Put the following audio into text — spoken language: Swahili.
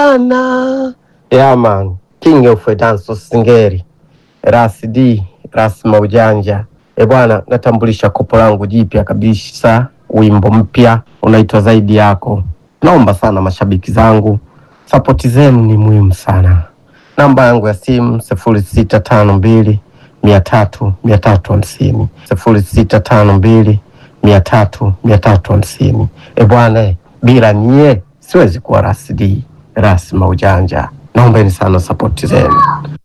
bwana. Yeah man, king of dance singeri, Ras D, Ras Maujanja. E bwana, natambulisha kopo langu jipya kabisa, wimbo mpya unaitwa zaidi yako. Naomba sana mashabiki zangu, sapoti zenu ni muhimu sana. Namba yangu ya simu sifuri sita tano mbili mia tatu mia tatu hamsini sifuri sita tano mbili mia tatu mia tatu hamsini. E bwana, bila nyie siwezi kuwa Ras D, Ras Maujanja. Naombeni sana sapoti zenu.